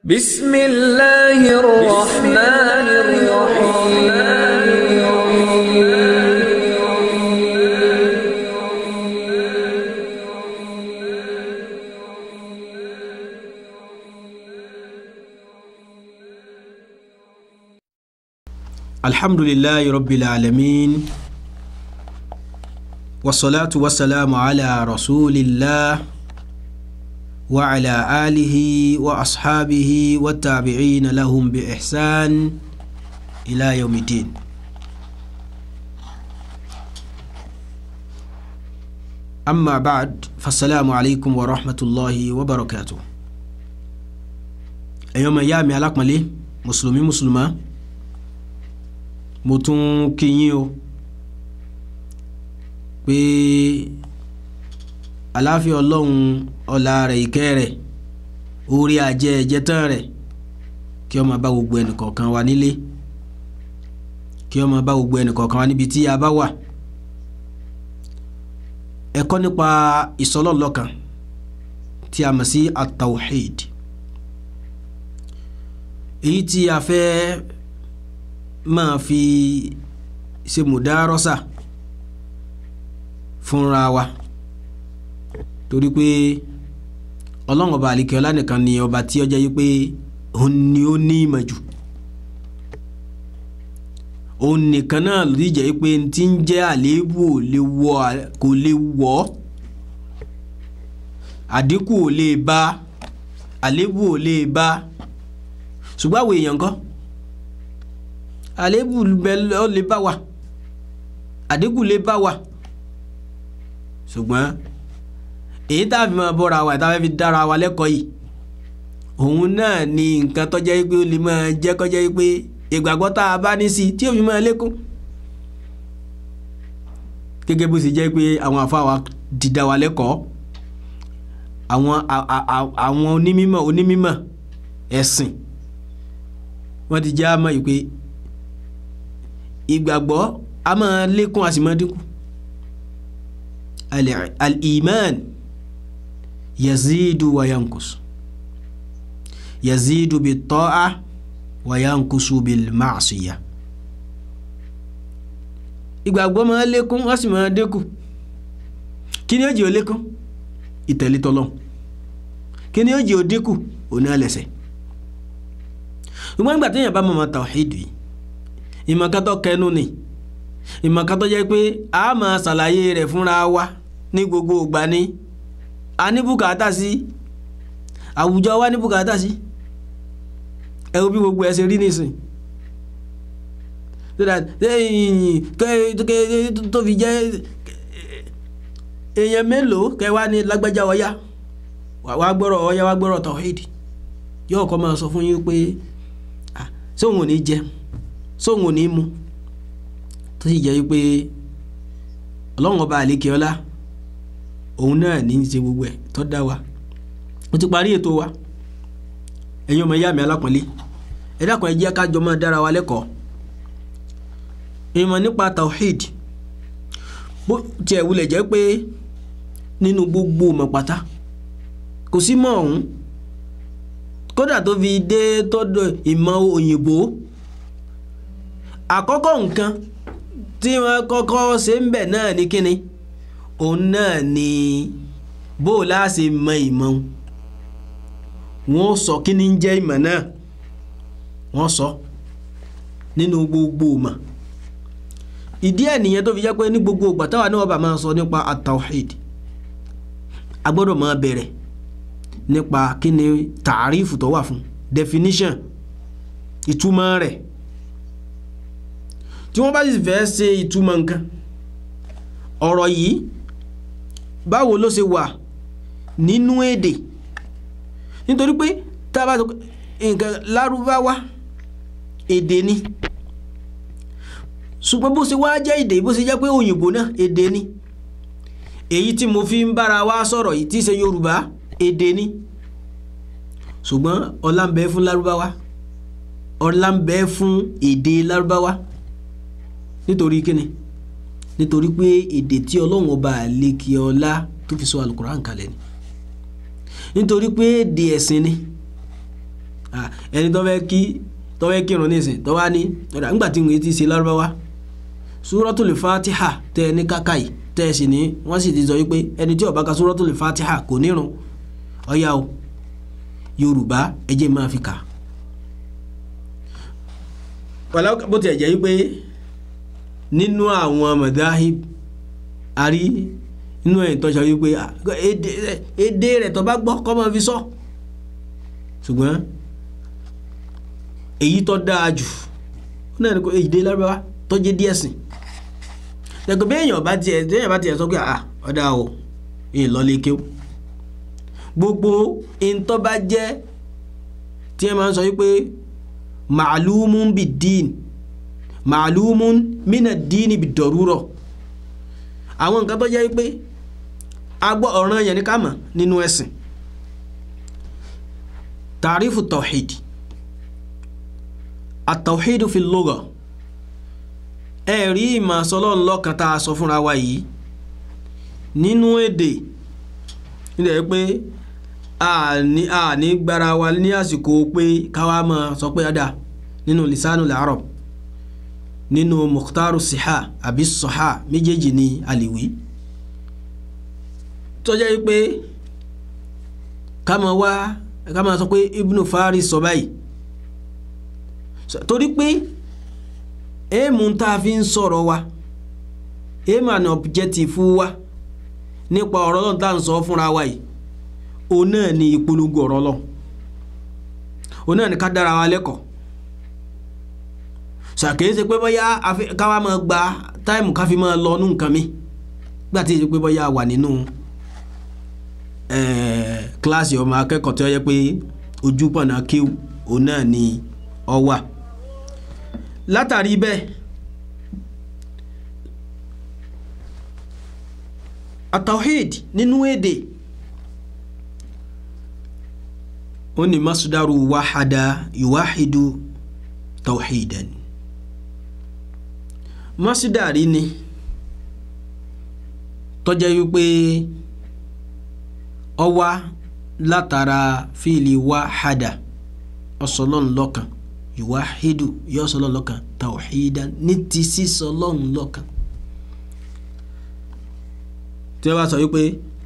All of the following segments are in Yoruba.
بسم الله الرحمن الرحيم الحمد لله رب العالمين والصلاة والسلام على رسول الله وعلى آله وأصحابه والتابعين لهم بإحسان إلى يوم الدين أما بعد فالسلام عليكم ورحمة الله وبركاته أيوم أيامي على مسلمين مسلمة mo tún kí yín o pé àláfíà ọlọ́run ọlá rẹ̀ ìkẹ́ rẹ̀ orí ajẹ́ ẹ̀jẹ̀tàn rẹ̀ kí ó máa bá gbogbo ẹnìkọ̀ọ̀kan wa nílé kí ó máa bá gbogbo ẹnìkọ̀ọ̀kan wa níbi tí a bá wà ẹ̀kọ́ nípa ìsọlọ́ọ̀lọ́kan tí a mọ̀ sí at-tawhid èyí tí a fẹ́ máa fi ṣe mùdárọ́sà fúnra wa torí pé ọlọ́run ọba àlìkẹ́ ọlá nìkan ni ọba tí ó jẹ́ yí pé òun ni ó ní ìmọ̀ jù òun nìkan náà ló jẹ́ yí pé tí ń jẹ́ àléébù ò lè wọ kò lè wọ̀ ọ́ àdínkù ò lè bá àléébù ò lè bá ṣùgbọ́n àwọn èèyàn kan àléébù ó lè bá wa àdínkù lè bá wa ṣùgbọ́n èyí tá a fi máa bọ́ra wa tá a fi dára wa lẹ́kọ̀ọ́ yìí òun náà ni nǹkan tó jẹ́ pé ó lè máa jẹ́ kó jẹ́ pé ìgbàgbọ́ tá a bá ní sí tí ó fi máa lékún gẹ́gẹ́ bó ṣe jẹ́ pé àwọn àfáà ti dá wa lẹ́kọ̀ọ́ àwọn àwọn onímọ̀ onímọ̀ ẹ̀sìn wọ́n ti jẹ́ àmọ́ yìí pé ìgbàgbọ́ a máa lékún a sì máa dínkù al-iman yazidu wa yankus yazidu bit-ta'a wa yankusu bil-ma'siyah ìgbàgbọ́ máa lékún a sì máa dínkù kí ni ó jẹ́ ó lékún ìtẹ̀lé t'Ọlọ́hun kí ni ó jẹ́ ó dínkù òní àlẹ́sẹ̀ ṣùgbọ́n nígbà tí èèyàn bá mọ̀ mọ́ tawhid yìí ìmọ̀kátọ́ kẹnu ni ìmọ̀kátọ́ jẹ́ pé a máa ṣàlàyé rẹ̀ fúnra wa ní gbogbo ìgbà ni a ní bùkátà sí àwùjọ wa ní bùkátà sí ẹ wo bí gbogbo ẹ ṣe rí nísìn tó fi jẹ́ èèyàn mélòó kẹwàá ní lágbájá ọyá wàá gbọ́rọ̀ ọyá wàá gbọ́rọ̀ tawhid yóò kọ́ máa sọ fún yín pé sóhun ò ní jẹun sóhun ò ní mu tó sì jẹ́ pé ọlọ́run ọba àlékè ọlá òun náà ní í ṣe gbogbo ẹ̀ tó dá wa ó ti parí ètò wa ẹ̀yin ọmọ ìyá mi alápọ̀nlé ẹ dákun ẹ jẹ́ ká jọ máa dára wa lẹ́kọ̀ọ́ ìmọ̀ nípa tawhid bó tiẹ̀ wulẹ̀ jẹ́ pé nínú gbogbo ọmọ pátá kò sí mọ́ ọ̀hún kódà tó fi dé tọ́dọ̀ ìmọ̀ òyìnbó àkọ́kọ́ nǹkan tí wọ́n kọ́kọ́ ṣe ń bẹ̀ náà ní kíni òun náà ni bó o láṣẹ mọ ìmọ̀ wọ́n sọ kíni ń jẹ́ ìmọ̀ náà wọ́n sọ nínú gbogbo ìmọ̀ ìdí ẹ̀ nìyẹn tó fi jẹ́ pé ní gbogbo ìgbà táwa náà bá máa sọ nípa at-tawhid a gbọ́dọ̀ máa bẹ̀rẹ̀ nípa kíni tààrífù tó wà fún definition ìtumọ̀ rẹ̀ tí wọ́n bá sì fẹ́ ṣe ìtumọ̀ nǹkan ọ̀rọ̀ yìí báwo ló ṣe wà nínú èdè nítorí pé tá a bá sọ nǹkan lárúbáwá èdè ni ṣùgbọ́n bó ṣe wá jẹ́ èdè bó ṣe jẹ́ pé òyìnbó náà èdè ni èyí tí mo fi ń bára wa sọ̀rọ̀ yìí tí í ṣe yorùbá èdè ni ṣùgbọ́n ọlá ń bẹ fún lárúbáwá ọlá ń bẹ fún èdè lárúbáwá nítorí kíni nítorí pé èdè tí ọlọ́run ọba àlekè ọlá tó fi sọ alukoran kalẹ̀ ni nítorí pé èdè ẹ̀sìn ni Ah, ẹni tó fẹ́ kí tó fẹ́ kírun nísìn tó wá ní ọ̀dà ńgbà tí wọ́n ti ṣe lárúbáwá Suratul Fatiha tẹ́ ẹ ní káká yìí tẹ́ ẹ sì ní wọ́n sì ti sọ wípé ẹni tí ó bá ka Suratul Fatiha kò nírun ọ̀yà o Yorùbá ẹ jẹ́ máa fi kà wàlá bó tiẹ̀ jẹ́ wípé nínú àwọn madahib àrí inú ẹ̀ tó sọ wípé ah, èdè èdè rẹ̀ tó bá gbọ́ kọ́ máa fi sọ ṣùgbọ́n èyí tó dáa jù ó náà ní kó èdè lárúbáwá tó jẹ́ díẹ̀ sìn lẹ́gbẹ̀ẹ́ bí èèyàn bá tiẹ̀ bí èèyàn bá tiẹ̀ sọ pé ah ọ̀dà o èèyàn lọ lè kéw gbogbo ìntọ́ bá jẹ́ tí ẹ máa ń sọ wípé màálùmún bí dín màálùmún mínà dín bí dọ̀rúrọ̀ àwọn nǹkan tó jẹ́ wípé agbọ́ ọ̀ràn yẹn ní ká mọ̀ nínú ẹ̀sìn tàrífù tawhid àtàwhídù fi lugha ẹ̀rí ìmọ̀ sọlọ́run lọ́kan tá a sọ fúnra wa yìí nínú èdè nílẹ̀ pé àní àní gbára wa ní àsìkò pé káwa máa sọ pé ọ̀dà nínú lisanu al-arab nínú mukhtaru siha àbí sọha méjèèjì ní àlìwí tó jẹ́ pé ká máa wá ká máa sọ pé ibnu faris sọ báyìí torí pé èèmù tá a fi ń sọ̀rọ̀ wa èèmù àná objective wa nípa ọ̀rọ̀ lọ́n tá à ń sọ fúnra wa yìí òun náà ni ìpolongo ọ̀rọ̀ lọ́n òun náà ni ká dára wa lẹ́kọ̀ọ́ ṣàkíyèsí pé bóyá káwa máa gba táìmù ká fi máa lọ nú nǹkan mi gbà tí èyí pé bóyá wà nínú kíláàsì ọmọ akẹ́kọ̀ọ́ tí ó yẹ pé ojú pọ̀nà kíw òun náà ni ọ wà látàrí bẹ́ẹ̀ atawhid nínú èdè ó ní masdaru wahada yuwahidu tawhidan masdari ni tó jẹ́ wípé ó wá látara fíìlì wahada ọ̀sọ̀lọ́n lọ́kan yuwahidu yóò sọlọ́n lọ́kan tawhidan ní ti sísọlọ́n lọ́kan tí wọ́n bá sọ wípé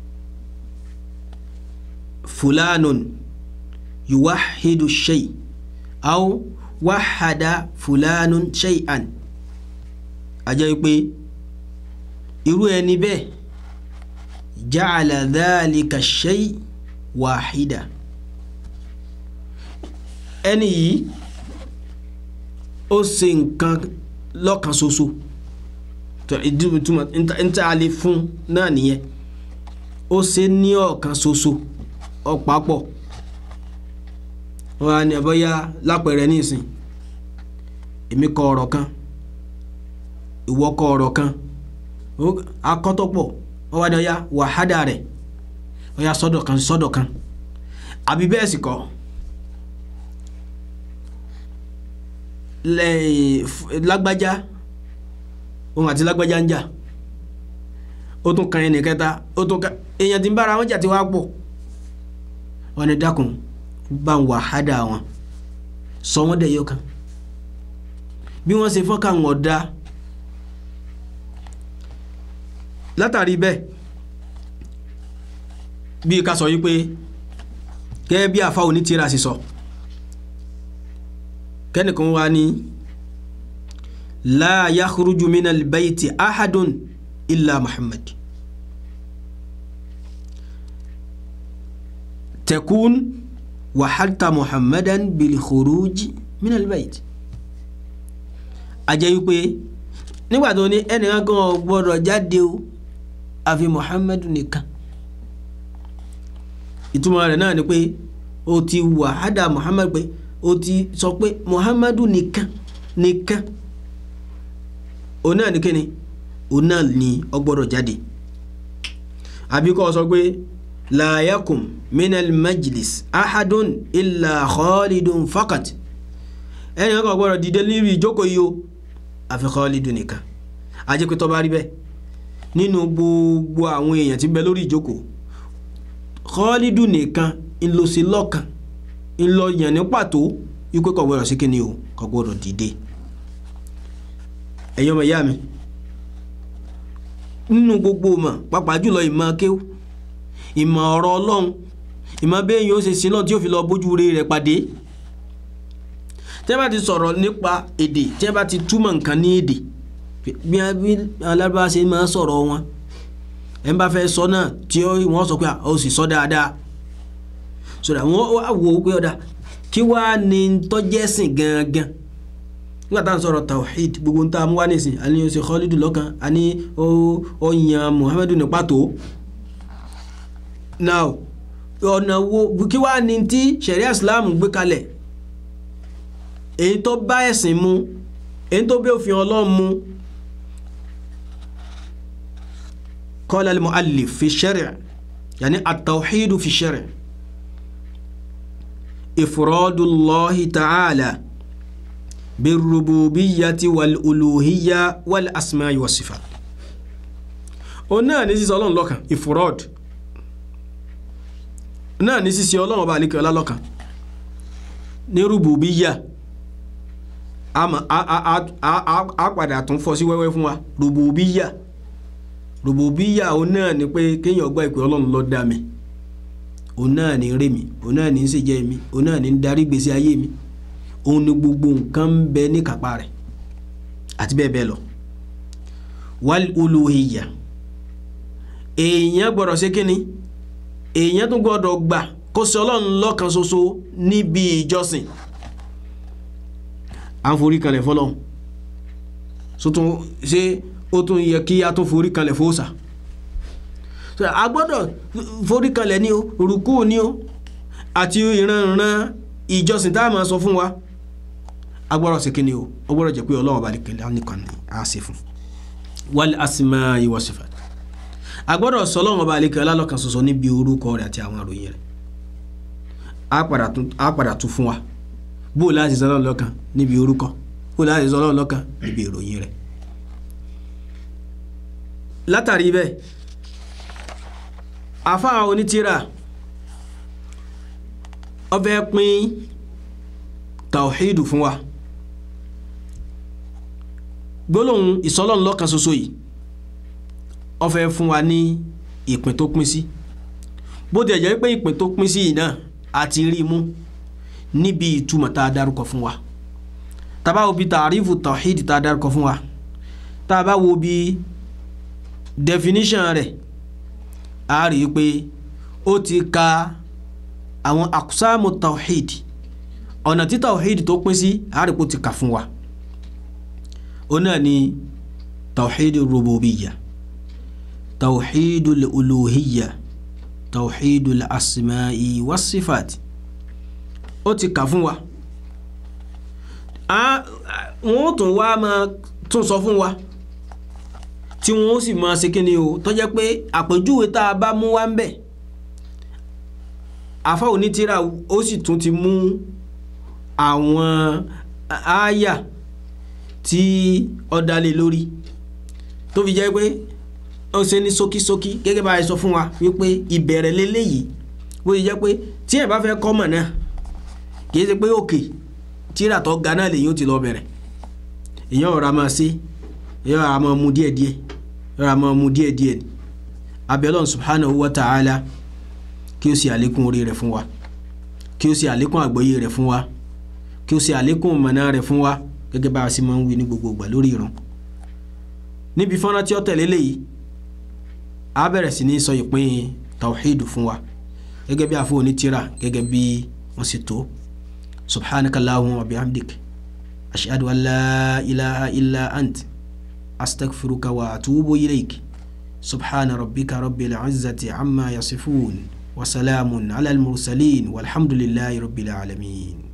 fulanun yuwahidu shay aw wahada fulanun shay'an a jẹ́ wípé irú ẹni bẹ́ẹ̀ ja'ala dhalika shay wahida ẹni yìí ó ṣe nǹkan lọ́kan ṣoṣo ìtumọ̀ níta a lè fún náà nìyẹn ó ṣe ní ọ̀kan ṣoṣo ọ̀pápọ̀ wọn á ní abọ́yá lápẹ̀rẹ̀ nísìn èmi kọ ọ̀rọ̀ kan ìwọ kọ ọ̀rọ̀ kan akọ́tọ̀pọ̀ wọ́n wá ní ọyá wàhádà rẹ̀ ọyá sọ́dọ̀ kan sọ́dọ̀ kan àbí bẹ́ẹ̀ sì kọ́ lágbájá òun àti lágbájá ń jà ó tún kan ẹnì kẹta ó tún kan èèyàn tí ń bára wọn jà tí wàá pọ̀ wọn ni dákun bá ń wàhádà wọn sọ wọn dẹ̀ yọ kan bí wọ́n ṣe fọ́n káwọn ọ̀dà látàrí bẹ́ẹ̀ bí ká sọ yí pé gẹ́gẹ́ bí àfa onítìrà sì sọ kẹ́nìkan wá ní la yakhruju minal bayti ahadun illa muhammad takun wahalta muhammadan bil khuruj minal bayti ajẹ́ wípé nígbà tó ní ẹnìkan kan ò gbọ́dọ̀ jáde o àfi muhammadu nìkan ìtumọ̀ rẹ̀ náà ni pé o ti wàhádà muhammad pé o ti sọ pé muhammadu nìkan nìkan òun náà ní kíni òun náà ní ó gbọ́dọ̀ jáde àbí kó sọ pé la yakum minal majlis ahadun illa khalidun fakat ẹnìkan kan gbọ́dọ̀ dìde lórí ìjókòó yìí o àfi khalidun nìkan ajẹ́ pé tó bá rí bẹ́ẹ̀ nínú gbogbo àwọn èèyàn tí ń bẹ lórí ìjókòó Khalidu nìkan ńlọsí lọ́kàn ńlọ yàn ní pàtó wípé kò gbọdọ̀ sí kíni o kò gbọdọ̀ dìde ẹ̀yin ọmọ ìyá mi nínú gbogbo ìmọ̀ pàápàá jùlọ ìmọ̀ kéwù ìmọ̀ ọ̀rọ̀ ọlọ́run ìmọ̀ bẹ́ẹ̀ yóò ṣe sí náà tí ó fi lọ bójú rere rẹ̀ pàdé tí wọ́n bá ti sọ̀rọ̀ nípa èdè tí wọ́n bá ti túmọ̀ nǹkan ní èdè bí alábàá ṣe máa sọ̀rọ̀ wọn ẹ̀ ń bá fẹ́ sọ náà tí wọ́n sọ pé ó sì sọ dáadáa sọ̀rọ̀ àwọn wá wò ó pé ọ̀dà kí wàá ní tọ́jẹ́sìn gangan nígbà tá à ń sọ̀rọ̀ tawhid gbogbo ń tá a mú wá nísìn àní ó ṣe Khalidu lọ́kàn àní ó yan Muhammadu ní pàtó now ọ̀nà wo kí wàá ní tí sharia Islam gbé kalẹ̀ èyí tó bá ẹ̀sìn mu èyí tó bí òfin Ọlọ́run mu qala al-mu'allif fi shari' yani at-tawhid fi shari' ifradullahi ta'ala birrububiyyati wal-uluhiyya wal-asma'i was-sifat o náà ní sísọ Ọlọ́run lọ́kan ifrad náà ní sísọ Ọlọ́run ọba àlekè ọlá lọ́kan ní rububiyya a padà tún fọ́ sí wẹ́wẹ́ fún wa rububiyya rububiyya òun náà ni pé kéèyàn gbọ́ ìpè ọlọ́run ló dá mi òun náà ní rè mí òun náà ní ṣèjẹ́ mi òun náà ní darí gbèsè ayé mi òun ni gbogbo nǹkan ń bẹ ní kápá rẹ̀ àti bẹ́ẹ̀ bẹ́ẹ̀ lọ wal uluhiyya èèyàn gbọ́dọ̀ ṣe kínni èèyàn tún gbọ́dọ̀ gbà kó ṣe ọlọ́run lọ́kan ṣoṣo níbi ìjọsìn à ń forí kalẹ̀ fọlọ́run sótún ṣé ó tún yẹ kí a tún forí kalẹ̀ fóòsà a gbọ́dọ̀ forí kalẹ̀ ní o rùkú ní o àti ìranran ìjọsìn tá a máa sọ fún wa a gbọ́dọ̀ sí kíni o ó gbọ́dọ̀ jẹ́ pé ọlọ́run bá lè kẹlẹ́ nìkan ni a ṣe fún wal asma'i was sifat a gbọ́dọ̀ sọ ọlọ́run bá lè kẹlẹ́ lọ́kan ṣoṣo níbi orúkọ rẹ̀ àti àwọn àròyìn rẹ̀ a padà tún fún wa bó o láti sọ ọlọ́run lọ́kan níbi orúkọ bó o láti sọ ọlọ́run lọ́kan níbi ìròyìn rẹ̀ látàrí bẹ́ẹ̀ àfáà onítìrà ó fẹ́ pín tàwíìdù fún wa gbólóhùn ìsọlọ́run lọ́kan ṣoṣo yìí ó fẹ́ fún wa ní ìpín tó pín sí bó ti jẹ́ pé ìpín tó pín sí yìí náà àti rí mú níbi ìtumọ̀ tá a dárúkọ fún wa tá a bá wo bí tàrífù tàwíìdù tá a dárúkọ fún wa tá a bá wo bí definition rẹ̀ a rí i pé ó ti ka àwọn akusamu tawhid ọ̀nà tí tawhid tó pín sí a rí i pé ó ti kà fún wa ó náà ni tawhid rububiya tawhid uluhiya tawhid asma'i wasifat ó ti kà fún wa wọ́n tún wá máa tún sọ fún wa tí wọn ó sì máa ṣe kí ni o tó jẹ́ pé àpèjúwe tá a bá mú wá ń bẹ̀ àfa onítìrà ó sì tún ti mú àwọn àáyà tí ó dálé lórí tó fi jẹ́ pé ó ṣe ní ṣókíṣókí gẹ́gẹ́ bá a sọ fún wa wípé ìbẹ̀rẹ̀ lélẹ́yìí bó ṣe jẹ́ pé tí ẹ̀ bá fẹ́ kọ́ mọ̀ náà kì í ṣe pé òkè tírà tó ga náà lèyìn ó ti lọ bẹ̀rẹ̀ èèyàn ọ̀rọ̀ a máa ṣe èèyàn ọ̀rọ̀ a máa mú díẹ̀díẹ̀ rárá máa mú díẹ̀ díẹ̀ ni abẹ́lọ́n subhanahu wa ta'ala kí ó ṣe àlékún orí rẹ̀ fún wa kí ó ṣe àlékún àgbọ́yé rẹ̀ fún wa kí ó ṣe àlékún mọ̀nà rẹ̀ fún wa gẹ́gẹ́ bá a sì máa ń wí ní gbogbo ìgbà lórí ìran níbi fọ́nrán tí ó tẹ̀lé léyìí a bẹ̀rẹ̀ sí ní sọ ìpín tawhid fún wa gẹ́gẹ́ bí àfọ onítìrà gẹ́gẹ́ bí wọ́n sì tó subhanakallahumma wa bihamdik ashhadu an la ilaha illa ant أستغفرك وأتوب إليك سبحان ربك رب العزة عما يصفون وسلام على المرسلين والحمد لله رب العالمين